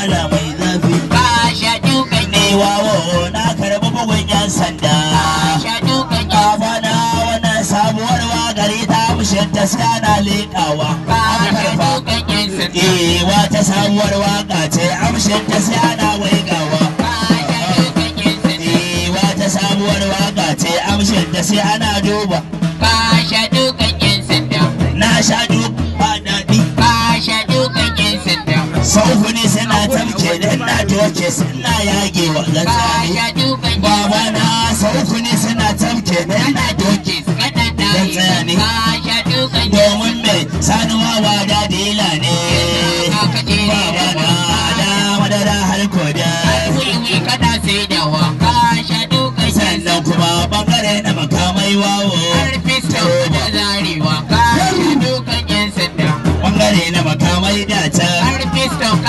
magana mai zafi ka sha dukan ne wawo na karɓi bugun yan sanda sha dukan yan Bana wannan sabuwar wakari ta mushin ta sai ana leƙawa ka aka sha karɓa dukan yan sanda Eh wata sabuwar waka ce amshin ta sai ana waigawa ka sha dukan yan sanda Eh wata sabuwar waka ce amshin ta sai ana duba ka sha dukan yan sanda na sha duk ba daɗi ka sha dukan yan sanda sauhu ne suna tamke da na doke suna yage wa ka gatsani sha dukan yan baba na sauhu ne suna tamke da na doke kana Dan tsaya ne. ka sha dukan yan domin mai sanuwa ba da dila ne baba na da madara har koda wiwi kana saidawa ka sha dukan yan sannan kuma bangare na makamai wawo har fisto da zarewa ka sha dukan yan sanda bangare na makamai da ta har fisto